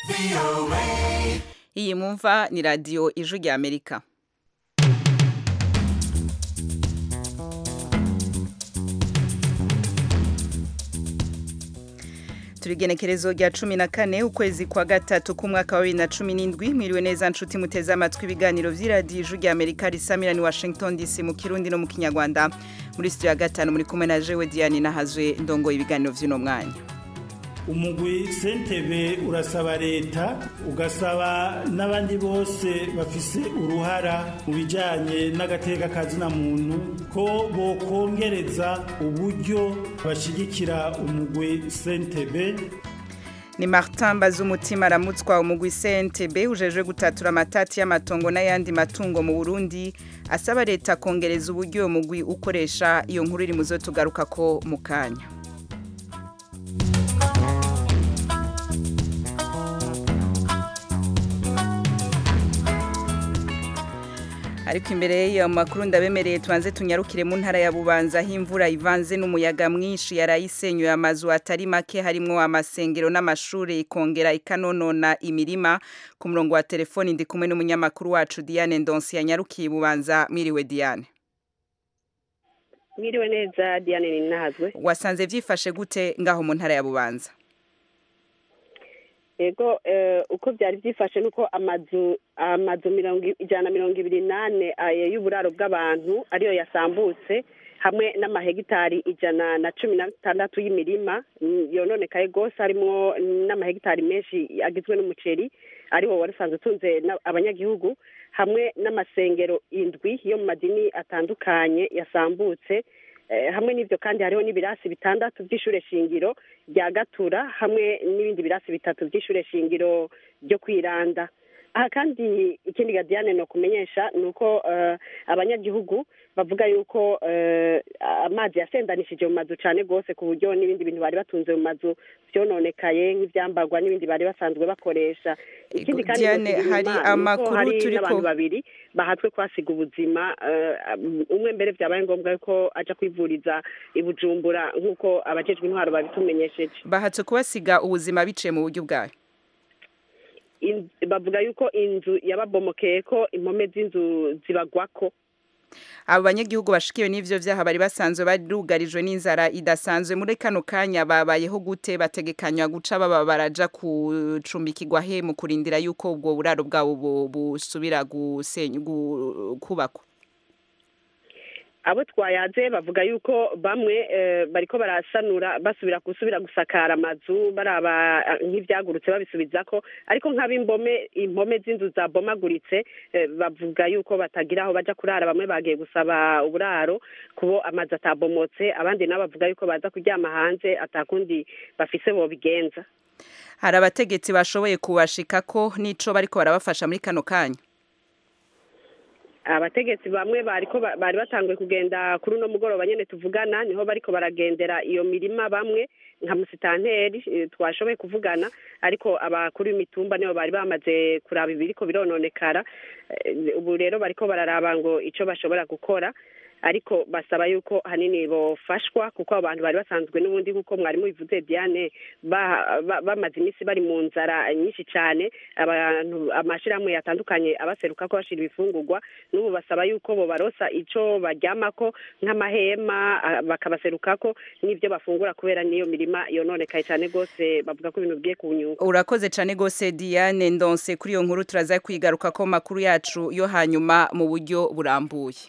iyi mwumva ni radiyo ijwi rya amerika turigenekerezo rya cumi na kane ukwezi kwa gatatu k'umwaka wa bibiri na cumi n'indwi mwiriwe neza nshuti muteze amatwi ibiganiro vy'iradiyo ijwi rya amerika risamira ni washington dc mu kirundi no mu kinyarwanda muri studio ya gatanu muri kumwe na jewe diane nahazwe ndongoye ibiganiro vy'uno mwanya umugwi sentebe urasaba leta ugasaba n'abandi bose bafise uruhara mu bijanye n'agateka kazina muntu ko bokongereza uburyo bashigikira umugwi sentebe ni martin bazumutima aramutswa umugwi sentebe ujejwe gutatura amatati y'amatongo n'ayandi matungo mu burundi asaba leta kongereza uburyo uwo mugwi ukoresha iyo nkuru iri muzo tugaruka ko mu kanya ariko imbere y'iyo makuru ndabemereye tubanze tunyarukire mu ntara ya bubanza aho imvura ivanze n'umuyaga mwinshi yarayisenyuye amazu atari make harimwo amasengero n'amashuri ikongera ikanonona imirima ku murongo wa telefoni ndi kumwe n'umunyamakuru wacu diane ndonsi yanyarukiye bubanza mwiriwe diane mwiriwe neza diane ninahazwe wasanze vyifashe gute ngaho mu ntara ya bubanza ego uko byari byifashe nuko amazu amazu mirongo ijana na mirongo ibiri n'ane y'uburaro bw'abantu ariyo yasambutse hamwe n'amahegitari ijana na cumi na tandatu y'imirima yononekaye rwose harimo n'amahegitari menshi agizwe n'umuceri ariwo wari usanzwe utunze abanyagihugu hamwe n'amasengero indwi yo mu madini atandukanye yasambutse hamwe n'ibyo kandi hariho n'ibirasi bitandatu by'ishure shingiro rya gatura hamwe n'ibindi birasi bitatu by'ishure shingiro ryo kwiranda aha kandi ikindi gadiyane ni ukumenyesha ni uko abanyagihugu bavuga yuko amazi yasendanishije mu mazu cyane rwose ku buryo n'ibindi bintu bari batunze mu mazu byononekaye nk'ibyambarwa n'ibindi bari basanzwe bakoresha ikindi kandi hari amakuru hari turi ko n'abantu babiri bahatswe kwasiga ubuzima umwe mbere byabaye ngombwa ko aja kwivuriza i bujumbura nk'uko abajejwe intwaro babitumenyesheje bahatse kubasiga ubuzima biciye mu buryo bwayo bavuga yuko inzu yababomokeye ko impome z'inzu zibagwako abo banyagihugu bashikiwe n'ivyo vyaha bari basanzwe barugarijwe n'inzara idasanzwe muri kano kanya babayeho gute bategekanywa guca baba baraja kucumbikirwa he mu kurindira yuko ubwo buraro bwabo busubira kubakwa abo twayaze bavuga yuko bamwe bariko barasanura basubira gusubira gusakara amazu baraba nk'ivyagurutse babisubizako ariko nk'ab'imbome impome z'inzu zabomaguritse bavuga yuko batagira aho baja kurara bamwe bagiye gusaba uburaro kubo amazu atabomotse abandi nabo bavuga yuko baza kuryama hanze atakundi bafise bobigenza hari abategetsi bashoboye kubashikako n'ico bariko barabafasha muri kano kanya abategetsi bamwe bariko bari batanguye kugenda kuri uno mugoroba nyene tuvugana niho bariko baragendera iyo mirima bamwe nka musitanteri twashoboye kuvugana ariko abakuru b'imitumba nibo bari bamaze kuraba ibiriko birononekara ubu rero bariko bararaba ngo ico bashobora gukora ariko basaba yuko hanini bofashwa kuko abo bantu bari basanzwe n'ubundi nk'uko mwarimu bivuze diane bamaze iminsi bari mu nzara nyinshi cyane abantu amashyirahamwe yatandukanye abaseruka ko bashira ibifungurwa n'ubu basaba yuko bo barosa icyo baryamako nk'amahema bakabaserukako n'ibyo bafungura kubera n'iyo mirima yononekaye cyane rwose bavuga ko ibintu bigiye kunyuka urakoze cyane rwose diane ndonse kuri iyo nkuru turaza kwigaruka ko makuru yacu yo hanyuma mu buryo burambuye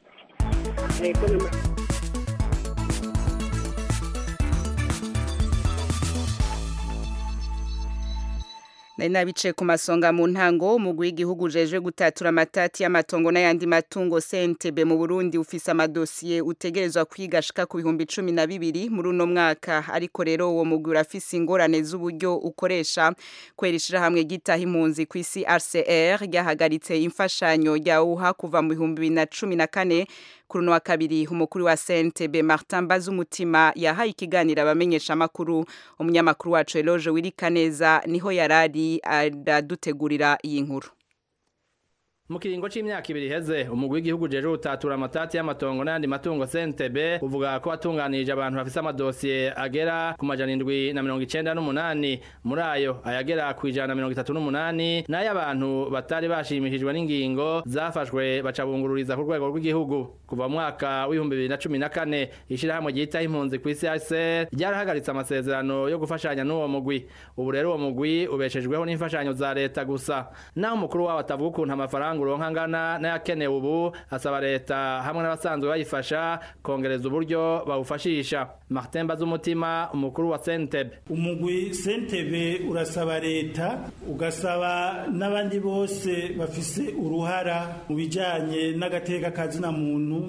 nari nabicaye ku masonga mu ntango umugwi w'igihugu ujejwe gutatura amatati y'amatongo n'ayandi matungo sentebe mu burundi ufise amadosiye utegerezwa kwigashika ku bihumbi cumi na bibiri muri uno mwaka ariko rero uwo mugwi urafise ingorane z'uburyo ukoresha kwera ishirahamwe gitaha impunzi ku isi rcr ryahagaritse imfashanyo ryawuha kuva mu bihumbi bibiri na cumi na kane kuri uno wa kabiri umukuru wa sentebe martin bazumutima yahaye ikiganiro abamenyesha amakuru umunyamakuru wacu eloge wirikaneza niho yarari aradutegurira iyi nkuru mu kiringo c'imyaka ibiri iheze umugwi w'igihugu jeje utatura amatati y'amatongo n'ayandi matungo CNTB uvuga ko watunganirije abantu bafise amadosiye agera ku majana indwi na mirongo icenda n'umunani muri ayo ayagera ku ijana na mirongo itatu n'umunani nayo abantu batari bashimishijwe n'ingingo zafashwe baca bungururiza ku rwego rw'igihugu kuva mu mwaka w'ibihumbi bibiri na cumi na kane ishirahamwe ryitaho impunzi kw'isi HCR ryarahagaritse amasezerano yo gufashanya n'uwo mugwi ubu rero uwo mugwi ubeshejweho n'imfashanyo za leta gusa naho umukuru wabo atavuga ukuntu amafaranga uronka angana n'ayakenewe ubu asaba leta hamwe n'abasanzwe bayifasha kongereza uburyo bawufashisha Martin Bazumutima umukuru wa Sentebe umugwi Sentebe urasaba leta ugasaba n'abandi bose bafise uruhara mu bijanye n'agateka kazina muntu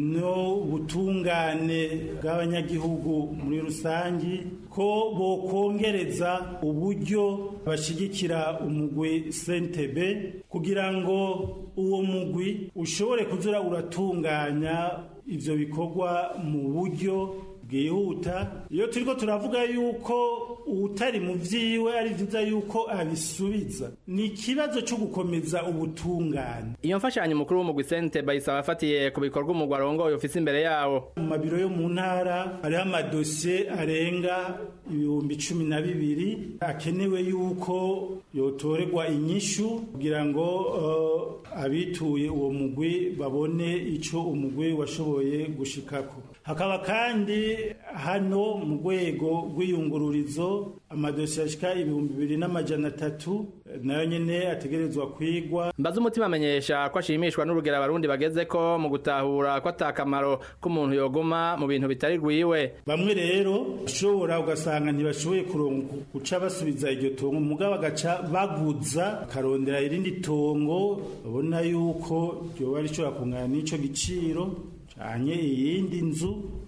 no butungane bw'abanyagihugu muri rusangi ko bokongereza uburyo bashigikira umugwi Sentebe kugira ngo uwo mugwi ushobore kuzura uratunganya ivyo bikorwa mu buryo bwihuta iyo turiko turavuga yuko utari mu vyiwe ari vyiza yuko abisubiza ni ikibazo co gukomeza ubutungane iyo mfashanyo umukuru w'umugwi Sentebe ayisaba afatiye ku bikorwa umugwi arongoye ufise imbere yawo mu mabiro yo mu ntara hariho amadosiye arenga ibihumbi cumi na bibiri akenewe yuko yotorerwa inyishu kugira ngo uh, abituye uwo mugwi babone ico umugwi washoboye gushikako hakaba kandi hano mu rwego rw'iyungururizo amadosiye ashika ibihumbi bibiri n'amajana atatu nayo nyene ategerezwa kwigwa mbaza umutima amenyesha ko ashimishwa n'urugero abarundi bageze ko mu gutahura ko atakamaro k'umuntu yoguma mu bintu bitari rwiwe bamwe rero ushobora ugasanga ntibashoboye kuronka guca basubiza iryo tongo mugabo bagaca baguza akarondera irindi tongo babona yuko ryoba rishobora kungana n'ico giciro canke iyindi nzu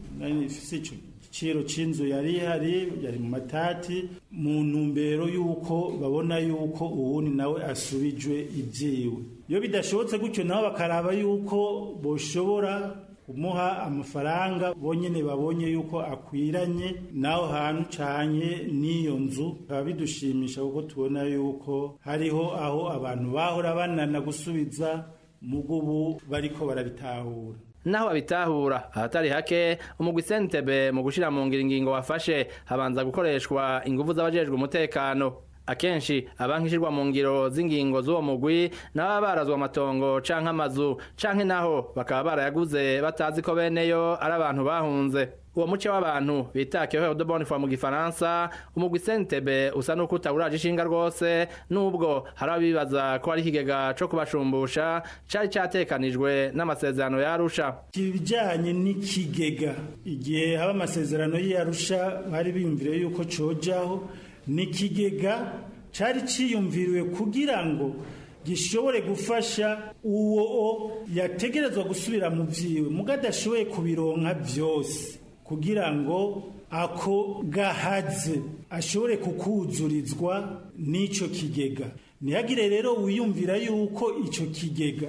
ifise ico igiciro c'inzu yari ihari yari mu matati mu ntumbero y'uko babona y'uko uwundi nawe asubijwe ivyiwe iyo bidashobotse gutyo nabo bakaraba y'uko boshobora kumuha amafaranga bonyene babonye yuko akwiranye naho hantu canye n'iyo nzu bikaba bidushimisha kuko tubona yuko hariho aho abantu bahora banana gusubiza mugo ubu bariko barabitahura naho babitahura ahatari hake umugwi Sentebe mu gushira mu ngiro ingingo wafashe habanza gukoreshwa ingufu z'abajejwe umutekano akenshi abankishirwa mu ngiro z'ingingo z'uwo mugwi nabo barazwa amatongo canke amazu canke naho bakaba barayaguze batazi ko beneyo ari abantu bahunze uwo muce w'abantu bita kehoho de bonne foi mu gifaransa umugwi Sentebe usa nuko utawuraje ishinga rwose nubwo hari abibaza ko ari ikigega co kubashumbusha cari catekanijwe n'amasezerano yarusha ibijanye n'ikigega igihe haba amasezerano y'arusha bari biyumvire yuko cojaho n'ikigega cari ciyumviriwe kugira ngo gishobore gufasha uwo yategerezwa gusubira mu vyiwe muga adashoboye kubironka vyose kugira ngo ako gahaze ashobore kukuzurizwa n'ico kigega ntihagire rero wiyumvira yuko ico kigega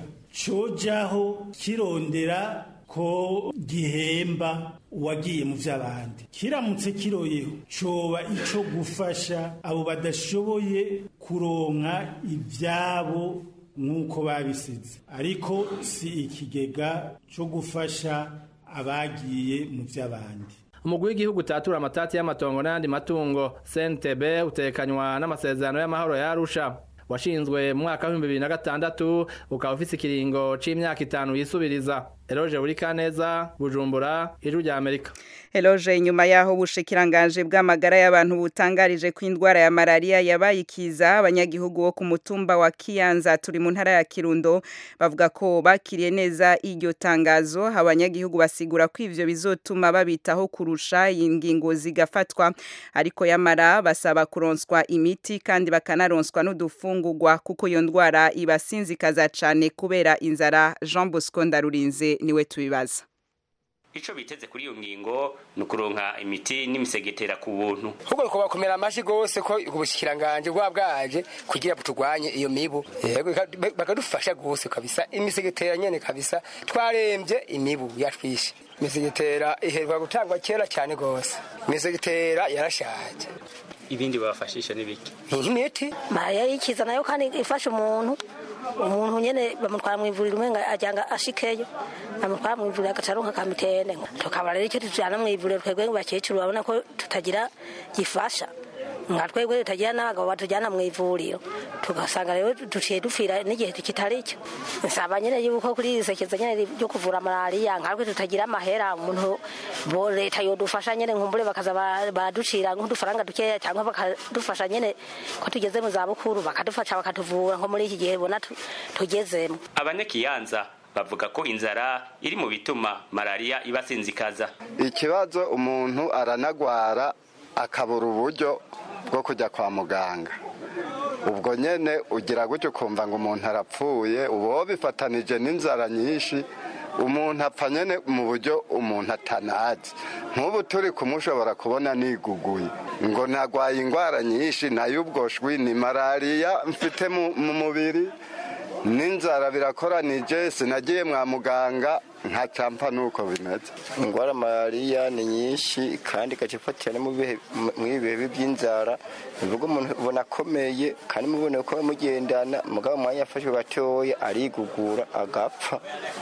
cojaho kirondera ko gihemba uwagiye mu vy'abandi kiramutse kiroyeho coba ico gufasha abo badashoboye kuronka ivyabo nk'uko babisize ariko si ikigega co gufasha abagiye mu vy'abandi umugwi w'igihugu utatura amatati y'amatongo n'ayandi matungo Sentebe utekanywa n'amasezerano y'amahoro yarusha washinzwe mu mwaka w'ibihumbi bibiri na gatandatu ukaba ufise ikiringo c'imyaka itanu yisubiriza Eloge Burikaneza Bujumbura Ijwi rya Amerika Eloge nyuma yaho ubushikiranganje bw'amagara y'abantu butangarije ko indwara ya malaria yabaye ikiza abanyagihugu bo ku mutumba wa Kiyanza turi mu ntara ya Kirundo bavuga ko bakiriye neza iryo tangazo abanyagihugu basigura ko ivyo bizotuma babitaho kurusha ingingo zigafatwa ariko yamara basaba kuronswa imiti kandi bakanaronswa n'udufungurwa kuko iyo ndwara ibasinzikaza cane kubera inzara Jean Bosco Ndarurinze niwe tubibaza ico biteze kuri iyo ngingo ni ukuronka imiti n'imisegetera ku buntu ahubwo ko bakomera amashi gose ko ubushikiranganje bwa bwaje kugira buturwanye iyo mibu yego bakadufasha gose kabisa imisegetera nyene kabisa twaremvye imibu yatwishe imisegetera iherwa gutangwa kera cyane gose imisegetera yarashaje ibindi babafashisha n'ibiki imiti mariya yikiza nayo kandi ifasha umuntu umuntu nyene bamutwara mu ivuriro umenga ajyanga ashikeyo bamutwara mu ivuriro agaca aronka kamitende tukaba rero icyo tujyana mu ivuriro twebwe bakecuru babona ko tutagira gifasha nka twebwe tutagira n'abagabo batujyana mu ivuriro tugasanga rero duciye dupfira n'igihe kitari cyo nsaba nyine yuko kuri iri sekeza nyine ryo kuvura malariya nkatwe tutagira amahera umuntu bo leta yodufasha nyine nkumbure bakaza ba- baraducira nk'udufaranga dukeya cyangwa bakadufasha nyine ko tugeze mu zabukuru bakadufasha bakatuvura nko muri iki gihe bona tu- tugezemo abanyakiyanza bavuga ko inzara iri mu bituma malariya ibasinzikaza ikibazo umuntu aranagwara akabura uburyo bwo kujya kwa muganga ubwo nyine ugira gutyo ukumva ngo umuntu arapfuye uba bifatanije n'inzara nyinshi umuntu apfa nyine mu buryo umuntu atanazi nk'ubu turi kumushobora kubona niguguye ngo nagwaye indwara nyinshi nayo ubwo shwi ni malariya mfite mu mu mubiri n'inzara birakoranije sinagiye mwa muganga nka campa nuko bimeze indwara malariya ni nyinshi kandi igaca ifatira no mu bihe- mu ibihe by'inzara bivuga umuntu ubona akomeye kandi mubona ko mugendana mugabo umwanya yafashwe gatoya arigugura agapfa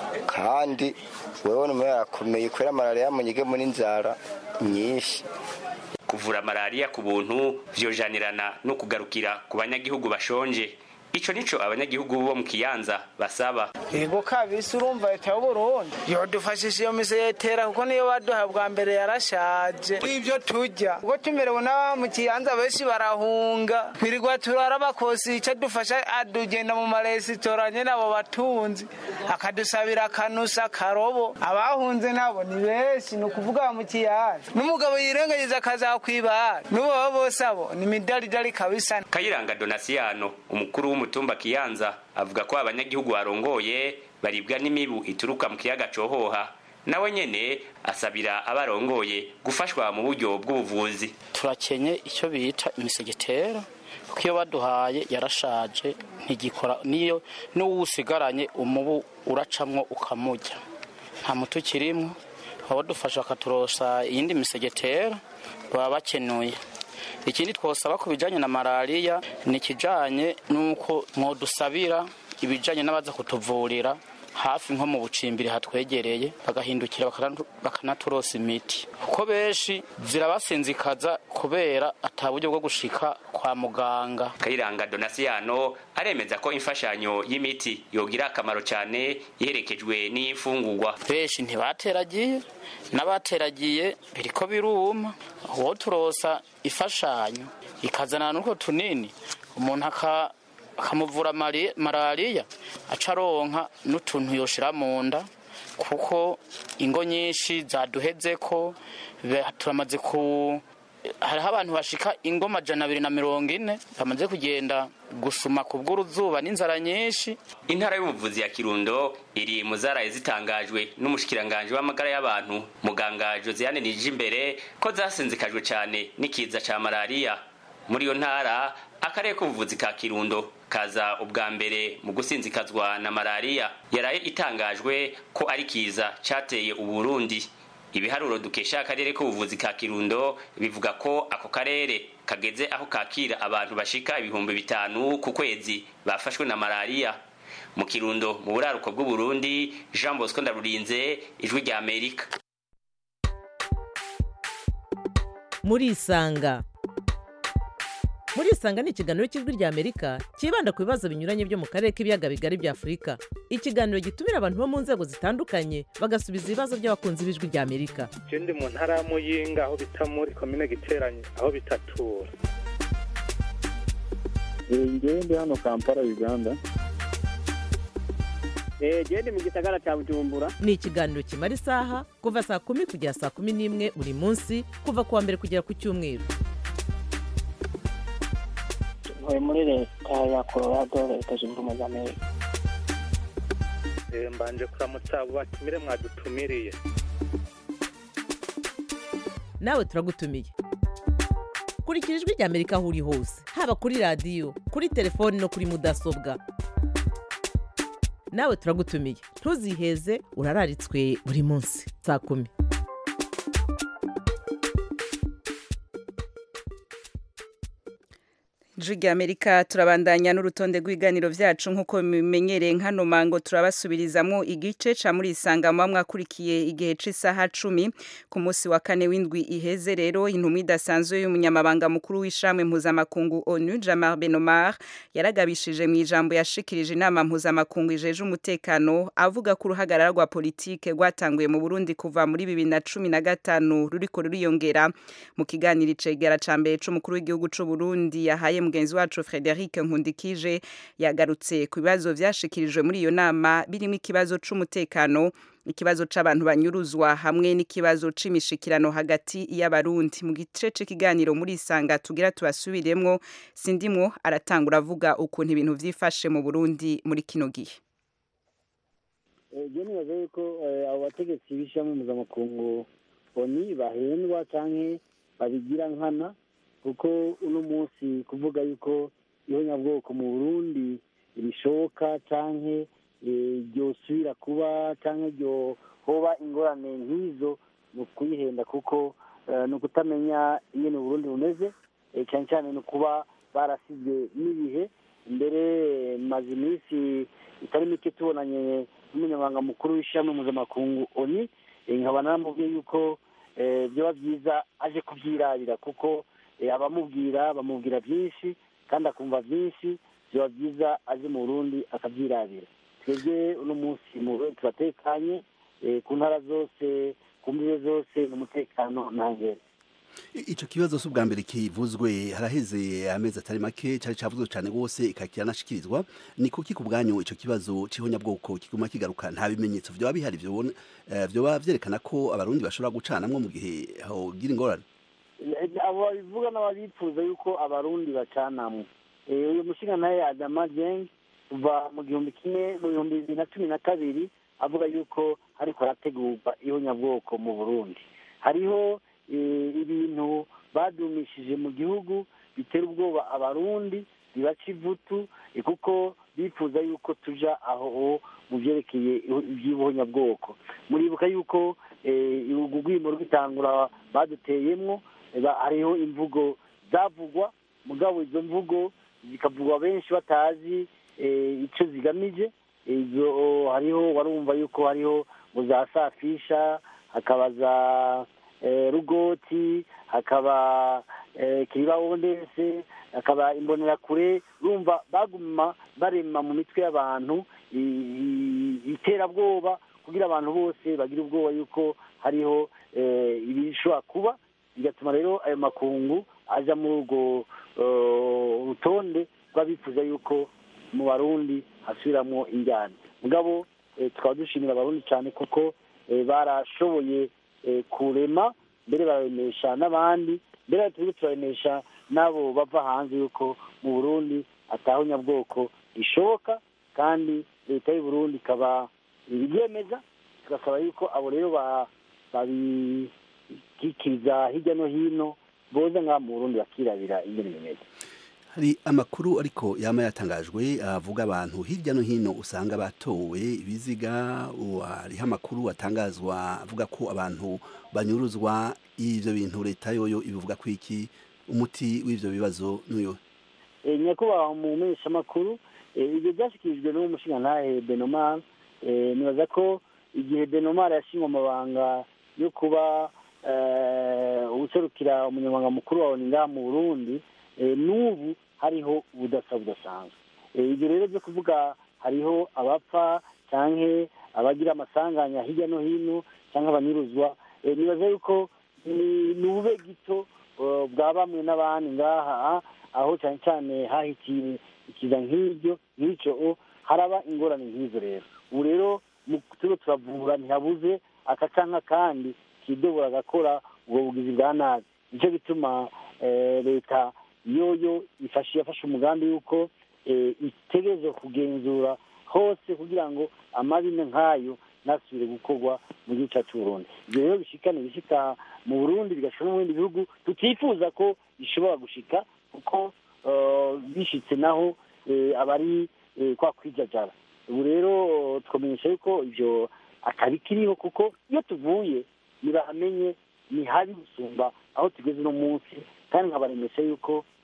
kandi wewe n'umwe yarakomeye kubera malariya yamunyigemo n'inzara nyinshi kuvura malariya ku buntu vyojanirana no kugarukira ku banyagihugu bashonje ico nico abanyagihugu bo mu kiyanza basaba yego kabisi urumva leta y'uburundi yodufashije iyo misegetera kuko niyo baduha bwa mbere yarashaje ibyo tujya ubwo tumerewe n'aba mu kiyanza benshi barahunga twirirwa turara bakosi icyo dufasha adugenda mu maresitora nyine abo batunzi akadusabira akanusa karobo abahunze nabo ni benshi ni ukuvuga mu kiyanza n'umugabo yirengagiza akazakwibara n'ubo baba bose abo ni midaridari kabisa kayiranga donasiyano umukuru w'umutumba kiyanza avuga ko abanyagihugu barongoye baribwa n'imibu ituruka mu kiyaga cohoha nawe nyene asabira abarongoye gufashwa mu buryo bw'ubuvuzi turakenye icyo bita imisegetera kuko iyo baduhaye yarashaje ntigikora niyo n'uwusigaranye umubu uracamwo ukamujya nta muti ukirimo abadufasha bakaturosa iyindi misegetera baba bakenuye ikindi twosaba ku bijyanye na malariya ni ikijyanye n'uko mwodusabira ibijyanye n'abaza kutuvurira hafi nko mu bucimbiri hatwegereye bagahindukira bakana- bakanaturosa imiti kuko benshi zirabasinzikaza kubera ata buryo bwo gushika kwa muganga kayiranga donasiyano aremeza ko imfashanyo y'imiti yogira akamaro cyane iherekejwe n'imfungurwa benshi ntibateragiye n'abateragiye biriko biruma uwo turosa ifashanyo ikazana n'utwo tunini umuntu aka- akamuvura mari- malariya aca aronka n'utuntu yoshira mu nda kuko ingo nyinshi zaduheze ko be- turamaze ku hariho abantu bashika ingo majana abiri na mirongo ine bamaze kugenda gusuma ku bw'uruzuba n'inzara nyinshi intara y'ubuvuzi ya kirundo iri mu zaraye zitangajwe n'umushikiranganje w'amagara y'abantu muganga josiane nijimbere ko zasinzikajwe cyane n'ikiza ca malariya muri iyo ntara akarere k'ubuvuzi ka kirundo kaza ubwa mbere mu gusinzikazwa na malariya yaraye itangajwe ko ari kiza cateye uburundi ibiharuro dukesha akarere k'ubuvuzi ka kirundo bivuga ko ako karere kageze aho kakira abantu bashika ibihumbi bitanu ku kwezi bafashwe na malariya mu kirundo mu buraruko bw'uburundi jean bosco ndarurinze ijwi rya amerika murisanga murisanga ni ikiganiro cy'ijwi rya amerika cyibanda ku bibazo binyuranye byo mu karere k'ibiyaga bigari bya afurika ikiganiro gitumira abantu bo mu nzego zitandukanye bagasubiza ibibazo by'abakunzi b'ijwi rya amerika je ndi mu ntara ya muyinga aho bita muri komine giteranye aho bitatura ngewe ndi hano kampala uganda genda mu gisagara cya bujumbura ni ikiganiro kimara isaha kuva saa kumi kugera saa kumi n'imwe buri munsi kuva ku wa mbere kugera ku cyumweru ntuye muri leta ya colorado leta zunze ubumwe za amerika Eh, mbanje kuramutsa abo batumire mwadutumiriye nawe turagutumiye kurikira ijwi rya amerika aho uri hose haba kuri radiyo kuri telefoni no kuri mudasobwa nawe turagutumiye ntuziheze urararitswe buri munsi saa kumi Jigi Amerika turabandanya n'urutonde rw'iganiro vyacu nkuko bimenyereye nkano mango turabasubirizamwo igice ca muri isanga mu mwakurikiye igihe c'isaha 10 ku munsi wa kane w'indwi iheze rero intumwa idasanzwe y'umunyamabanga mukuru w'ishamwe mpuzamakungu ONU Jamar Benomar yaragabishije mu ijambo yashikirije inama mpuzamakungu ijeje umutekano avuga ko uruhagarara rwa politike rwatanguye mu Burundi kuva muri 2015 ruriko ruriyongera mu kiganiro icegera ca mbere c'umukuru w'igihugu c'u Burundi yahaye mugenzi wacu Frederic Nkundikije yagarutse ku bibazo vyashikirijwe muri iyo nama birimo ikibazo c'umutekano ikibazo c'abantu banyuruzwa hamwe n'ikibazo c'imishikirano hagati y'abarundi mu gice c'ikiganiro muri isanga tugira tubasubiremwo sindimwo aratangura avuga ukuntu ibintu vyifashe mu Burundi muri kino gihe je nibaza yuko abo bategetsi b'ishyirahamwe mpuzamakungu oni bahendwa canke babigira nkana kuko uno munsi kuvuga yuko ihonyabwoko mu burundi bishoboka canke ryosubira kuba canke ryohoba ingorane nk'izo ni ukuyihenda kuko ni ukutamenya ingene uburundi bumeze cyane cyane ni ukuba barasizwe n'ibihe mbere maze iminsi itari mike tubonanye n'umunyamabanga mukuru w'ishyirahamwe mpuzamakungu oni nkaba naramubwiye yuko byaba byiza aje kubyirabira kuko abamubwira bamubwira byinshi kandi akumva byinshi biba byiza aje mu burundi akabyirabira twebwe uno munsi mu burundi turatekanye ku ntara zose ku mbibe zose n'umutekano ntangere ico kibazo si ubwa mbere kivuzwe haraheze amezi atari make cari cavuzwe cane rwose ikakiranashikirizwa ni kuki ku bwanyu ico kibazo c'ihonyabwoko kiguma kigaruka nta bimenyetso vyoba bihari vyobona vyoba vyerekana ko abarundi bashobora gucanamwo mu gihe hogira ingorane abo babivuga n'ababifuza yuko abarundi bacanamwo uyu mushinga nawe adama jeng kuva mu gihumbi kimwe mu bihumbi bibiri na cumi na kabiri avuga yuko hariko harategurwa ihonyabwoko mu burundi hariho ibintu badumishije mu gihugu bitera ubwoba abarundi bibaca ivutu kuko bifuza yuko tuja aho mu byerekeye iby'ubuhonyabwoko muribuka yuko urwimo rw'itangura baduteyemwo hariho imvugo zavugwa mugabo izo mvugo zikavugwa benshi batazi icyo zigamije izo hariho warumva yuko hariho ngo za safisha hakaba za rugoti hakaba kiribawondese hakaba imbonerakure urumva baguma barema mu mitwe y'abantu iterabwoba kugira abantu bose bagire ubwoba yuko hariho ibishobora kuba bigatuma rero ayo makungu aja muri urwo rutonde rw'abifuza yuko mu barundi hasubiramwo injyana mugabo tukaba dushimira abarundi cyane kuko barashoboye kurema mbere bararemesha n'abandi mbere turi turaremesha n'abo bava hanze yuko mu burundi atahonyabwoko rishoboka kandi leta y'u burundi ikaba ibiryemeza tugasaba yuko abo rero babikikiriza hirya no hino boza ngaha mu burundi bakirabira ingene bimeze hari amakuru ariko yama yatangajwe avuga abantu hirya no hino usanga batowe ibiziga hariho amakuru atangazwa avuga ko abantu banyuruzwa ivyo bintu leta yoyo ibivuga ko iki umuti w'ivyo bibazo n'uyo nyakubahwa mu menyeshamakuru ibyo byashyikirijwe n'uwo mushingantahe benomar nibaza ko igihe benomar yashingwa amabanga yo kuba userukira umunyamabanga mukuru wa ngaha mu burundi n'ubu hariho ubudasa budasanzwe ibyo rero byo kuvuga hariho abapfa cyangwa abagira amasanganya hirya no hino cyangwa abanyuruzwa nibaza yuko ni ube gito bwa bamwe n'abandi ngaha aho cyane cyane hahikiye ikiza nk'ibyo nk'icyo haraba ingorane nk'izo rero ubu rero turiho turavura ntihabuze aka cyangwa akandi kidobora agakora ubwo bugizi bwa nabi nicyo bituma leta yoyo yafashe umugambi y'uko itegereza kugenzura hose kugira ngo amabi nk'ayo ntasubire gukorwa mu gihugu cyacu Burundi ibyo rero bishikana ibishika mu burundi bigashika no mu bindi bihugu tutifuza ko bishobora gushika kuko bishitse naho abari kwa kwijajara ubu rero twamenyesha yuko ibyo atari kiriho kuko iyo tuvuye ntibamenye ni habi gusumba aho tugeze uno munsi kandi nkabaremesha yuko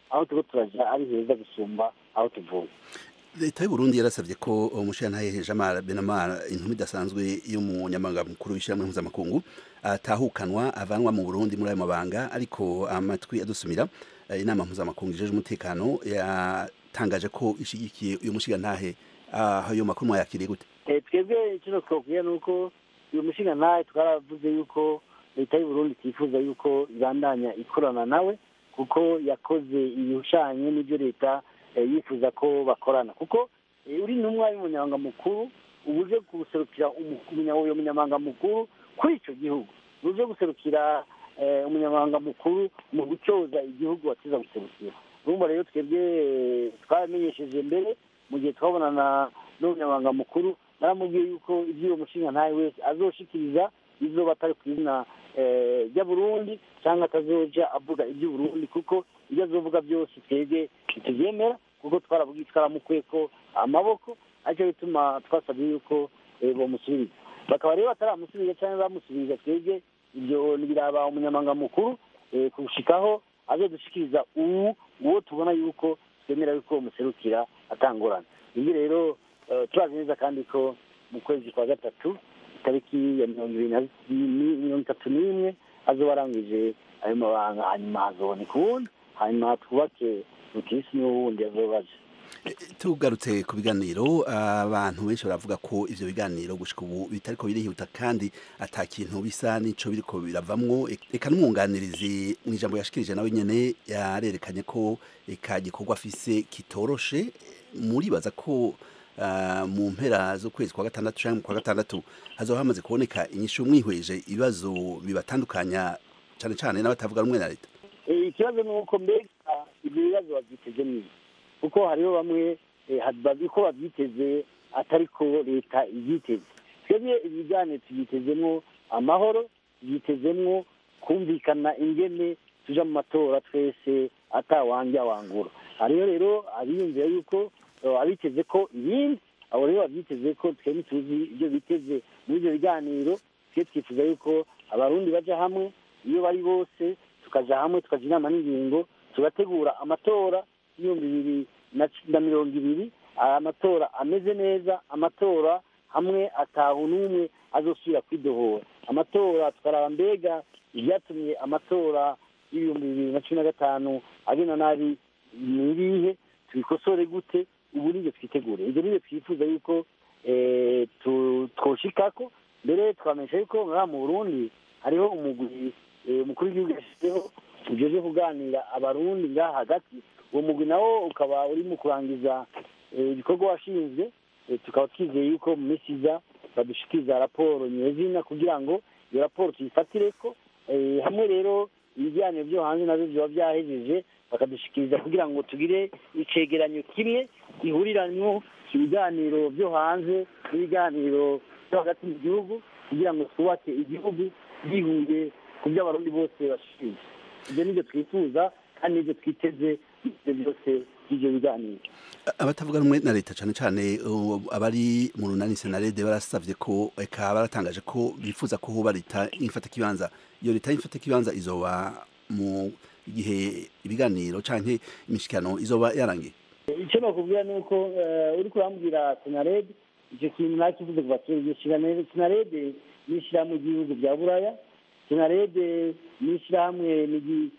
aho turiko turaja ari heza gusumba aho tuvuye leta y'u Burundi yarasabye ko umushirantahe Jamara Benamara inkumi idasanzwe y'umunyamabanga mukuru w'ishyirahamwe mpuzamakungu atahukanwa avanwa mu Burundi muri ayo mabanga ariko amatwi adusumira eh, inama mpuzamakungu ijeje umutekano yatangaje ko ishigikiye uyu mushirantahe ayo makuru mwayakiriye gute Eh, twebwe icyo twakubwira ni uko uyu mushinga ntawe twaravuze yuko leta y'u Burundi itifuza yuko ibandanya ikorana nawe kuko yakoze ibihushanye n'ibyo leta eh, yifuza ko bakorana kuko eh, uri intumwa y'umunyamabanga mukuru uba uje guserukira umu- umunya- uyo munyamabanga mukuru kuri icyo gihugu uba uje guserukira eh, umunyamabanga mukuru mu gucyoza igihugu wakiza guserukira urumva rero twebwe eh, twaramenyesheje mbere mu gihe twabonana n'umunyamabanga mukuru naramubwiye yuko iby'uwo mushinga ntawe wese azoshikiriza izoba atari ku izina eh, rya burundi cyangwa atazoja avuga iby'uburundi kuko ibyo azovuga byose twebwe ntitubyemera kuko twaravuga twaramukuye ko amaboko aricyo bituma twasabye yuko eh, bomusubiriza bakaba rero bataramusubiriza cyangwa bamusubiriza twebwe ibyo biraba umunyamabanga mukuru eh, kushikaho azodushikiriza uwu uwo tubona yuko twemera yuko umuserukira atangorana ibyo rero eh, turazi neza kandi ko mu kwezi kwa gatatu itariki ya mirongo ibiri na ni- mirongo itatu n'imwe azoba arangije ayo mabanga hanyuma hazoboneka uwundi hanyuma twubake rukirisi niwo wundi azoba aje tugarutse ku biganiro abantu benshi baravuga ko ivyo biganiro gushika ubu bitariko birihuta kandi ata kintu bisa n'ico biriko biravamwo eka n'umwunganirizi mu ijambo yashikirije nawe nyene yarerekanye ko eka gikorwa afise kitoroshe muribaza ko ah, mu mpera z'ukwezi kwa gatandatu canke mu kwa gatandatu hazoba hamaze kuboneka inyishu mwihweje ibibazo bibatandukanya cane cane n'abatavuga rumwe na leta Eh, ikibazo ni uko mbega ibyo bibazo babyiteze neza kuko hariho bamwe eh, ha- bazi ko babyiteze atari ko leta ibyiteze twebwe ibiganiro tubyitezemwo amahoro tubyitezemwo kumvikana ingene tuja mu matora twese atawanja wangura hariho rero abiyumvira yuko eh, abiteze ko ibindi abo rero babyiteze ko twebwe tuzi ibyo biteze muri ibyo biganiro twe twifuza yuko abarundi baja hamwe iyo bari bose tukaja hamwe tukaja inama n'ingingo tugategura amatora y'ibihumbi bibiri na c- na mirongo ibiri amatora ameze neza amatora hamwe atahu n'umwe azosubira kwidohora amatora tukaraba mbega ibyatumye amatora y'ibihumbi bibiri na cumi na gatanu agenda nabi ni ibihe tubikosore gute ubu nibyo twitegure ibyo nibyo twifuza yuko eh, tu- twoshikako mbere twamenyesha yuko ngaha mu burundi hariho umugwi eh, umukuru w'igihugu yashyizeho ujeje kuganira abarundi ngaha hagati uwo mugwi nawo ukaba uri mu kurangiza eh, ibikorwa washinzwe eh, tukaba twizeye yuko mu minsi iza badushikiriza raporo nyezina kugira ngo iyo raporo tuyifatireko eh, hamwe rero ibiganiro byo hanze navyo vyoba vyahejeje bakadushikiriza kugira ngo tugire icegeranyo kimwe gihuriranwo ibiganiro byo hanze n'ibiganiro byo hagati mu gihugu kugira ngo twubake igihugu gihuye ku byo abarundi bose bashinzwe ibyo nibyo twifuza kandi nibyo twiteze ibyo byose by'ibyo biganiro abatavuga rumwe na leta cane cane uh, abari mu runani senarede barasavye ko eka baratangaje ko bifuza ko hoba leta ifata kibanza iyo leta ifata kibanza izoba mu gihe ibiganiro canke imishikano izoba yarangiye icyo nakubwira ni uko eh, uriko urambwira senarede icyo kintu nakivuze kuva kera iryo shirane- senarede ni ishyirahamwe ry'ibihugu bya buraya senarede ni ishyirahamwe ni gi-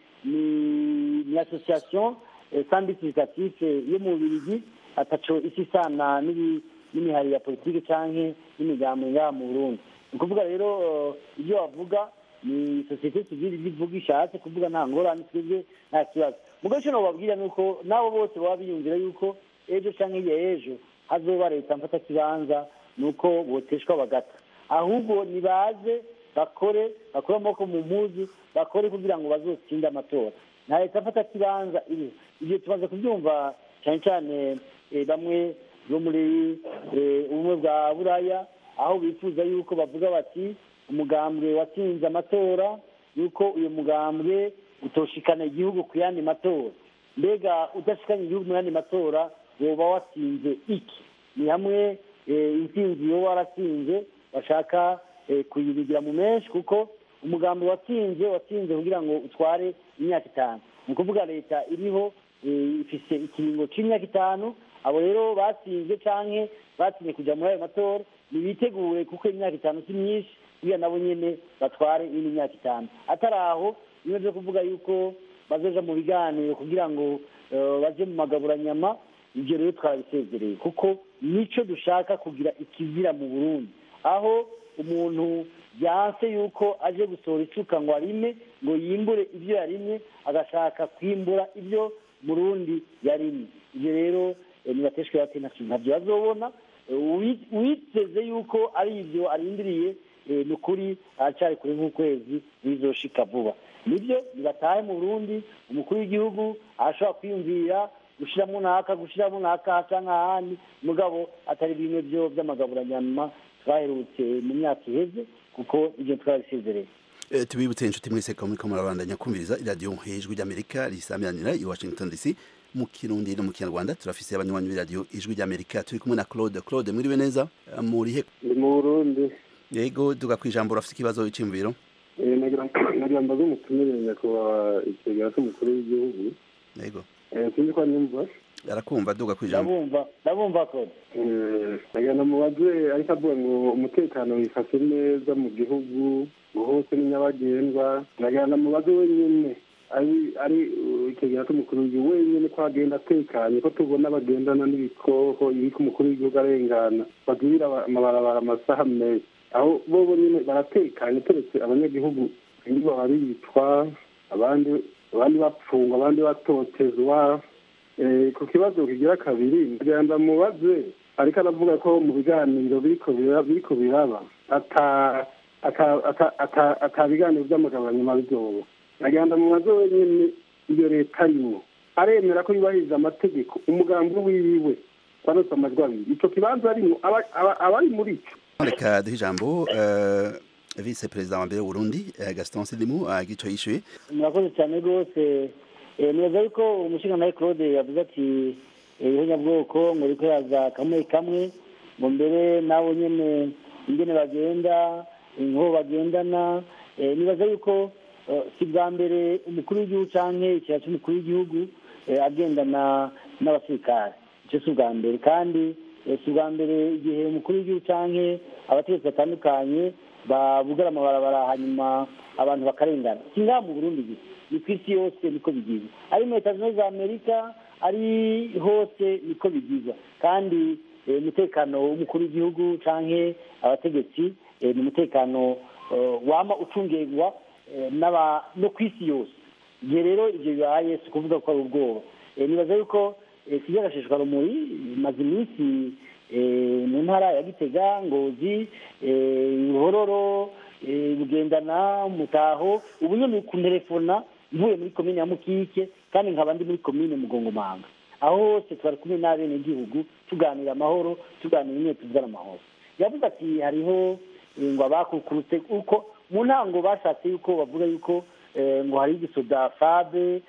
ni- ni association eh, sandikitative yo mu bubirigi ataco isi isana n'ibi- n'imihari ya politike canke n'imigambi ngaha mu burundi ni ukuvuga rero eh, ibyo bavuga ni sosiyete sivile ibyo ivuga ishatse kuvuga nta ngorane twebwe nta kibazo mugabo icyo nobabwira ni uko nabo bose baba biyumvira yuko ejo canke hirya y'ejo hazoba leta mfata kibanza ni uko boteshwa bagata ahubwo nibaze bakore bakore amaboko mu mpuzu bakore kugira ngo bazotsinde amatora nta leta mfata kibanza iriho ibyo tumaze kubyumva cyane cyane eh, bamwe bo muri eh, ubumwe bwa buraya aho bifuza yuko bavuga bati umugambwe watsinze amatora yuko uyu mugambwe utoshikana igihugu ku yandi matora mbega udashikanye igihugu mu yandi matora woba watsinze iki ni hamwe eh, intsinzi yoba waratsinze bashaka eh, kuyibigira mu menshi kuko umugambi watsinze watsinze kugira ngo utware imyaka itanu ni ukuvuga leta iriho eh, ifise ikiringo c'imyaka itanu abo rero batsinze canke batsinze kuja muri ayo matora nibitegure kuko imyaka itanu si myinshi kugira nabo nyene batware iyindi myaka itanu atari aho bimwe vyo kuvuga yuko bazoja mu biganiro kugira ngo eh, baje mu magaburanyama ibyo rero twabisezereye kuko nico dushaka kugira ikizira mu burundi aho umuntu byanse yuko aje gusohora isuka ngo arime ngo yimbure ibyo yarimye agashaka kwimbura ibyo murundi yarimye ibyo rero eh, nibateshwe bati ntakintu ntabyo bazobona Eh, uwi- uwiteze yuko ari ibyo arindiriye eh, ni ukuri aracyari kure nk'ukwezi bizoshika vuba nibyo nibatahe mu burundi umukuru w'igihugu arashobora kwiyumvira gushiramo naka gushiramo naka canke ahandi mugabo atari bimwe byo vy'amagaburanyama twaherutse mu myaka iheze kuko ivyo twabisezereye Eh, tubibutse inshuti mwese ko muriko murabandanya kumviriza iradiyo ijwi ry'amerika risamiranira i washington dc mu kirundi no mu kinyarwanda turafise abanywanyi b'iradiyo ijwi ry'amerika turi kumwe na claude claude mwiriwe neza Eh, murihe ndi mu burundi yego duga kwijambo urafise ikibazo c'imviro Eh, nagira nagira mbaze umutumire nyakubahwa ikigega cy'umukuru w'igihugu yego Eh, sinzi ko anyumva arakumva duga kwijambo ndabumva ndabumva kode Eh, nagira namubaze ariko avuga ngo umutekano wifashe neza mu gihugu ngo hose ni nyabagendwa nagira namubaze wenyine ari ari uh, ikigega cy'umukuru w'igihugu wenyine ko agenda atekanye ko tubona bagendana n'ibikoho ibiko umukuru w'igihugu arengana bagirira aba- amabarabara amasaha menshi aho bobo nyine baratekanye turetse abanyagihugu nibo baricwa abandi abandi bapfungwa abandi batotezwa Eh, ku kibazo kigira kabiri ngira ndamubaze ariko aravuga ko mu biganiro biriko bira- biriko biraba ata ata- ata- ata- ata biganiro vy'amagabanyuma bizoba nagira ndamubaze wenyene iyo leta arimwo aremera ko yubahiriza amategeko umugambi wiwe twarose amajwi abiri ico kibanza arimwo aba- aba- abari muri ico reka duhe ijambo eh, vice perezida wa mbere w'uburundi eh, gaston silimu agico yishuye murakoze cyane rwose Eh, nibaza yuko umushingantahe claude yavuze ati eh, ihonyabwoko ngo riko yaza kamwe kamwe ngo mbere nabo nyene ingene bagenda inko bagendana Eh, nibaza yuko eh, si bwa mbere umukuru w'igihugu canke ikira c'umukuru w'igihugu eh, agendana n'abasirikare ico si ubwa mbere kandi eh, si ubwa mbere igihe umukuru w'igihugu canke abategetsi batandukanye babugara amabarabara hanyuma abantu bakarengana si ngaha mu burundi gusa ni ku isi yose niko bigizwe ari muri leta zunze ubumwe za amerika ari hose niko bigizwa kandi eh, umutekano w'umukuru w'igihugu canke abategetsi eh, ni umutekano eh, wama ucungirwa eh, n'aba- no ku isi yose igihe rero ivyo bibaye si ukuvuga ko ari ubwoba Eh, nibaza yuko eh, kijya gashishwa rumuri imaze iminsi eh, mu ntara ya gitega ngozi eh, ruhororo eh, bugendana mutaho ubu nyene kunterefona mvuye muri komine ya mukike kandi nkaba ndi muri komine mugongomanga aho hose twari kumwe n'abenegihugu tuganira amahoro tuganira ingene tuvugana amahoro yavuze ati hariho eh, ngo abakukurutse uko mu ntango bashatse yuko bavuga yuko eh, ngo hari igisoda fabe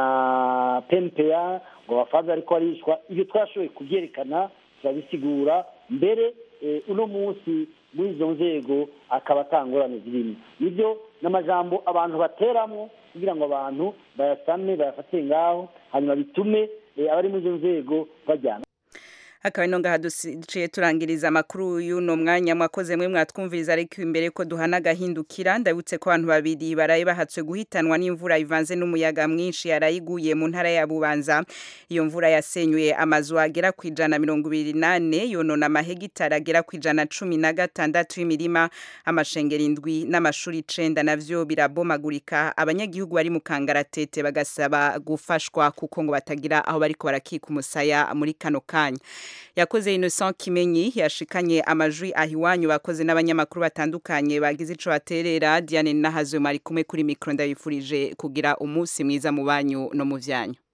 na pempeya ngo abafabe ariko arishwa ibyo twashoboye kubyerekana turabisigura mbere eh, uno munsi muri izo nzego akaba atangorane zirimo nibyo n'amajambo abantu bateramwo kugira ngo abantu bayasame bayafate ngaho hanyuma bitume eh, abari muri izo nzego bajyana akaba ino ngaha duciye turangiriza amakuru y'uno mwanya mwakoze mwe mwatwumviriza ariko imbere ko duhana agahindukira ndabutse ko abantu babiri baraye bahatswe guhitanwa n'imvura ivanze n'umuyaga mwinshi yarayiguye mu ntara ya bubanza iyo mvura yasenyuye amazu agera ku ijana mirongo ibiri nane yonona amahegitari agera ku ijana cumi na gatandatu y'imirima amashengero indwi n'amashuri icenda navyo birabomagurika abanyagihugu bari mu kangaratete bagasaba gufashwa kuko ngo batagira aho bariko barakika umusaya muri kano kanya yakoze Innocent Kimenyi yashikanye amajwi ahiwanyu bakoze n'abanyamakuru batandukanye bagize ico baterera Diane Nahazwe mari kumwe kuri micro ndabifurije kugira umunsi mwiza mu banyu no mu vyanyu